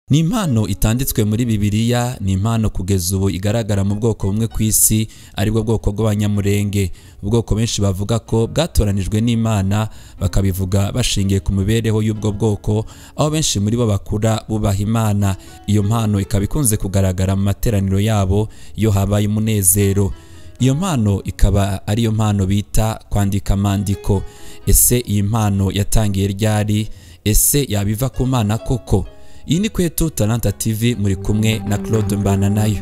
ni impano itanditswe muri bibiliya ni impano kugeza ubu igaragara mu bwoko bumwe ku isi aribwo bwoko bw'abanyamurenge ubwoko benshi bavuga ko bwatoranijwe n'imana bakabivuga bashingiye ku mibereho y'ubwo bwoko aho benshi muri bo bakura bubaha imana iyo mpano ikaba ikunze kugaragara mu materaniro yabo iyo habaye umunezero iyo mpano ikaba ari yo mpano bita kwandika amandiko ese iyi mpano yatangiye ryari ese yabiva ku mana koko iyi ni kwetu talanta tv muri kumwe na claude mbananayo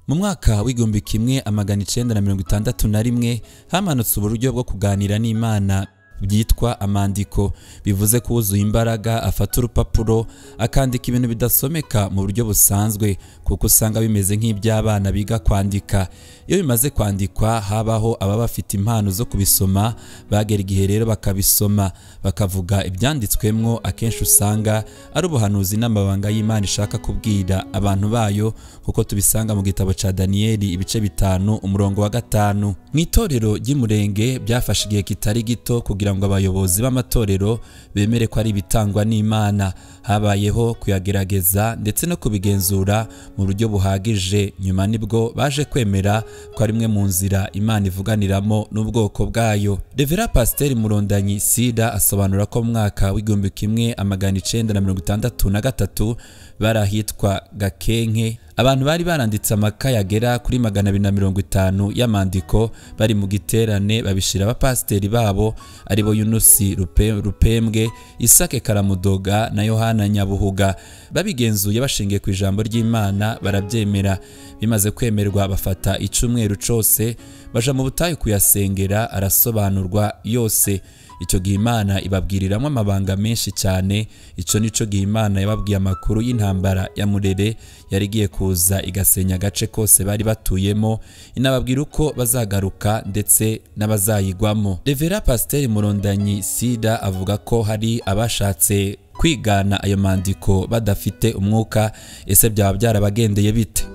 mu mwaka w'igihumbi kimwe amagana icyenda na mirongo itandatu na rimwe hamanutse uburyo bwo kuganira n'imana byitwa amandiko bivuze ko uwuzuye imbaraga afata urupapuro akandika ibintu bidasomeka mu buryo busanzwe kuko usanga bimeze nk'iby'abana biga kwandika iyo bimaze kwandikwa habaho ababa bafite impano zo kubisoma bagera igihe rero bakabisoma bakavuga ibyanditswemwo akenshi usanga ari ubuhanuzi n'amabanga y'imana ishaka kubwira abantu bayo kuko tubisanga mu gitabo cya daniyeli ibice bitanu umurongo wa gatanu mu itorero ry'imurenge byafashe igihe kitari gito kugira kugira ngo abayobozi b'amatorero bemere ko ari ibitangwa n'Imana habayeho kuyagerageza ndetse no kubigenzura mu buryo buhagije nyuma nibwo baje kwemera ko ari imwe mu nzira Imana ivuganiramo n'ubwoko bwayo Revera Pasiteri Murondanyi Sida asobanura ko mu mwaka w'igihumbi kimwe amagana icenda na mirongo itandatu na gatatu bari ahitwa Gakenke abantu bari baranditse amaka yagera kuri magana abiri na mirongo itanu y'amandiko bari mu giterane babishyira abapasiteri babo aribo yunusi rupembwe isake karamudoga na yohana nyabuhuga babigenzuye bashingiye ku ijambo ry'imana barabyemera bimaze kwemerwa bafata icyumweru cyose baja mu butayu kuyasengera arasobanurwa yose icyo gihe imana ibabwiriramwo amabanga menshi cyane icyo ni cyo gihe imana yababwiye amakuru y'intambara ya murere yari igiye kuza igasenya agace kose bari batuyemo inababwira uko bazagaruka ndetse n'abazayigwamo revera pasiteri murondanyi sida avuga ko hari abashatse kwigana ayo mandiko badafite umwuka ese byaba byarabagendeye bite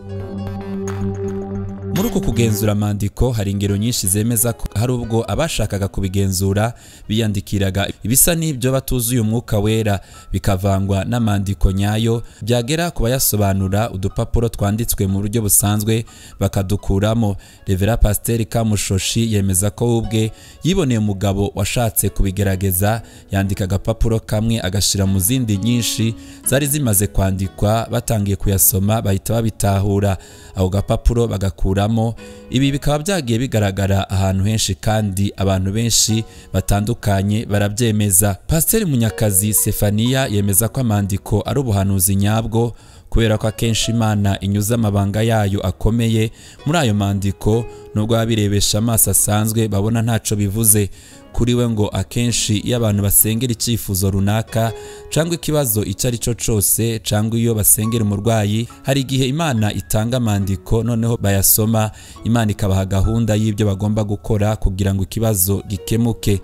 muri uko kugenzura amandiko hari ingero nyinshi zemeza ko hari ubwo abashakaga kubigenzura biyandikiraga ibisa n'ibyo batuzuye umwuka wera bikavangwa n'amandiko nyayo byagera ku bayasobanura udupapuro twanditswe mu buryo busanzwe bakadukuramo revera pasiteri kamushoshi yemeza ko we ubwe yiboneye umugabo washatse kubigerageza yandika agapapuro kamwe agashyira mu zindi nyinshi zari zimaze kwandikwa batangiye kuyasoma bahita babitahura ako gapapuro bagakura ibi bikaba byagiye bigaragara ahantu henshi kandi abantu benshi batandukanye barabyemeza pasiteri munyakazi sefaniya yemeza ko amandiko ari ubuhanuzi nyabwo kubera ko akenshi imana inyuze amabanga yayo akomeye muri ayo mandiko nubwo abirebesha amaso asanzwe babona ntacyo bivuze kuri we ngo akenshi iyo abantu basengera icyifuzo runaka cyangwa ikibazo icyo ari cyo cyose cyangwa iyo basengera umurwayi hari igihe imana itanga amandiko noneho bayasoma imana ikabaha gahunda y'ibyo bagomba gukora kugira ngo ikibazo gikemuke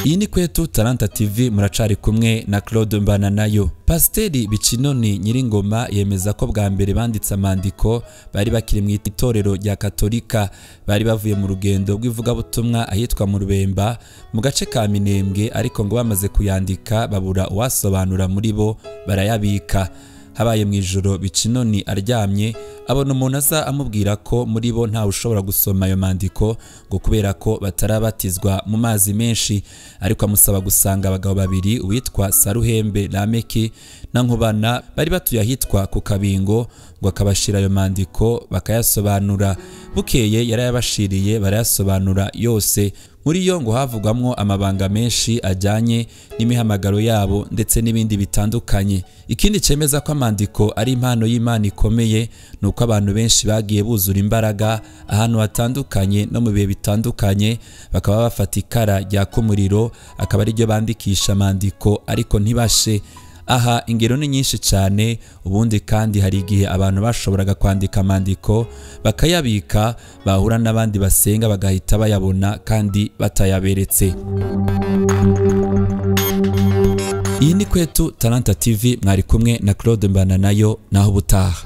iyi ni kwetu taranta tv muracari kumwe na claude mbananayo pasiteri bicinoni nyiringoma yemeza ko bwa mbere banditse amandiko bari bakiri mu itorero rya katolika bari bavuye mu rugendo rw'ivugabutumwa ahitwa mu rubemba mu gace ka minembwe ariko ngo bamaze kuyandika babura uwasobanura muri bo barayabika habaye mu ijoro bicinoni aryamye abona umuntu aza amubwira ko muri bo ntawe ushobora gusoma ayo mandiko ngo kubera ko batarabatizwa mu mazi menshi ariko amusaba gusanga abagabo babiri uwitwa saruhembe rameki na nkubana bari batuye ahitwa ku kabingo ngo akabashyira ayo mandiko bakayasobanura bukeye yarayabashiriye barayasobanura yose muri yo ngo havugwamwo amabanga menshi ajyanye n'imihamagaro yabo ndetse n'ibindi bitandukanye ikindi cyemeza ko amandiko ari impano y'imana ikomeye ni uko abantu benshi bagiye buzura imbaraga ahantu hatandukanye no mu bihe bitandukanye bakaba bafata ikara ryaka umuriro akaba ari ryo bandikisha amandiko ariko ntibashe aha ingero ni nyinshi cyane ubundi kandi hari igihe abantu bashoboraga kwandika amandiko bakayabika bahura n'abandi basenga bagahita bayabona kandi batayaberetse iyi ni kwetu taranta tv mwari kumwe na claude mbananayo naho ubutaha